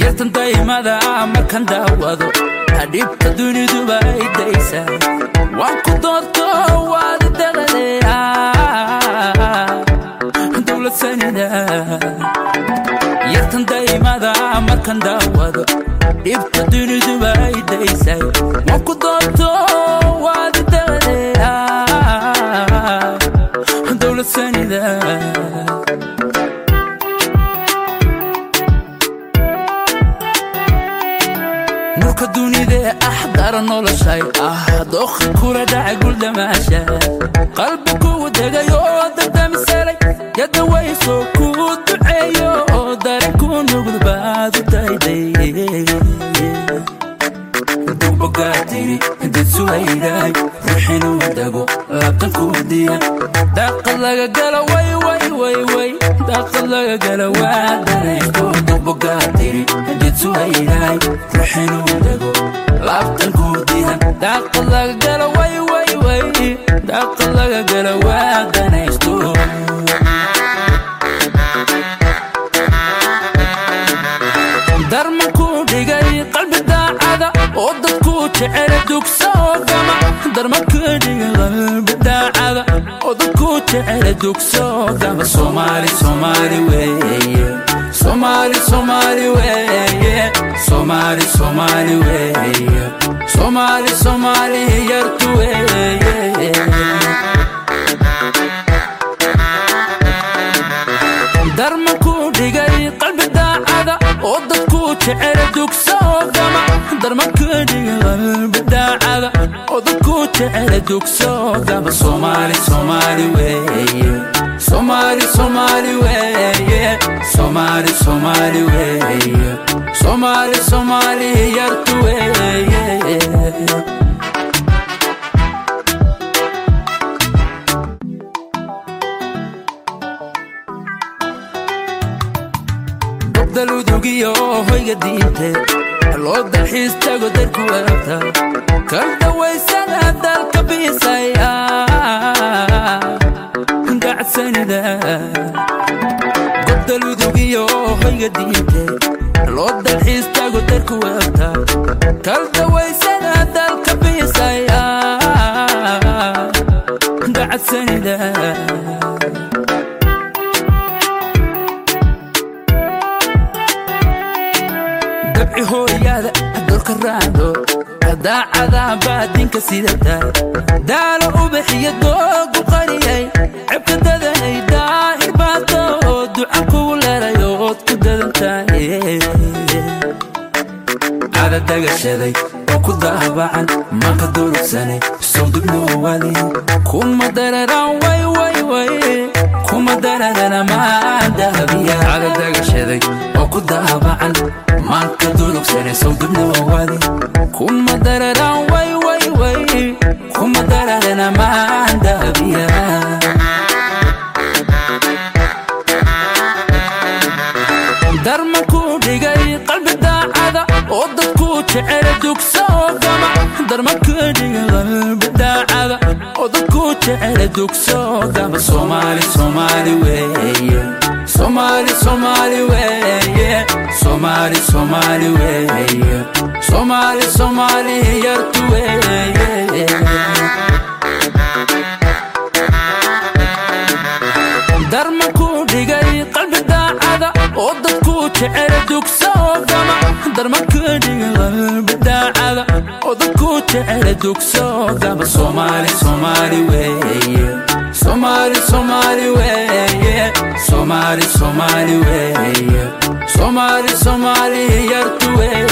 yartan daymada markan daawado dhibta duniduba ay daysa waan ku doorto waad daqaleya dowlad sanida yartan daymada markan daawado dhibta duniduba ay daysa waan ku doorto waad daqaleya dowlad sanida nurka dunidee ah dara noloshay ah dooqa kula dhaca guldhamaasha qalbi kugu degay oo dadamisalay yadawayso kuu duceeyo oo dare ku nugul baad u dayday dubogaatiri dadsuwaydaay ruuxinuu dago laabtan kuu diya daaqad laga galo way way way way daaqad laga galo waa danaysto dubogaatiri dadsuwaydaay ruuxinuu dago laabtan kuu diya daaqad laga galo way way way daaqad laga galo waa danaysto darma ku dhigay qalbi daacada oo dadku jecela dugsa oo gama darma ku dhigay qalbi daacada oo dadku jecela dugsa oo gama soomaali soomaali weeye soomaali soomaali weeye soomaali soomaali weeye soomaali soomaali yartu weeye darma ku dhigay qalbi daacada oo dadku jecela dugsa oo gama darma ku dhigay qalbi daacada oo dadku jecela dugsa oo gama soomaali soomaali weeye soomaali soomaali weeye soomaali soomaali weeye soomaali soomaali yartu weeye daludugiyo hoyga diinte loo dalxiis tago darku waabta kal dawaysana dalka biisaya gacsanida gobdaludugiyo hoyga diinte loo dalxiis tago darku waabta kal dawaysana dalka biisaya gacsanida dabci hooyada dolka raado daacada baadinka sidata daalo ubaxiyo doogu qariyay cebka dadanay daahir baato oo duca kugu leelayo ood ku dadantahay ada dagashaday oo ku daabacan manka durugsanay sowdubnoowali kuma dararan way way way kuma dararana maan dahabiya ada dagashaday oo ku daabacan manka durugsanay sowdubnoowali kuma dararan way way way kuma dararana maan dahabiya darma ku dhigay qalbi daacada oo dadku jecela dugsa oo gama darma ku dhigay qalbi daacada oo dadku jecela dugsa oo gama soomaali soomaali weeye soomaali soomaali weeye soomaali soomaali weeye soomaali soomaali yartu weeye darma ku dhigay qalbi daacada oo dadku jecela dugsa oo gama darma ku dhigay qalbi daacada oo dadku jecela dugsa oo gama soomaali soomaali weeye soomaali soomaali weeye soomaali soomaali weeye soomaali soomaali yartu weeye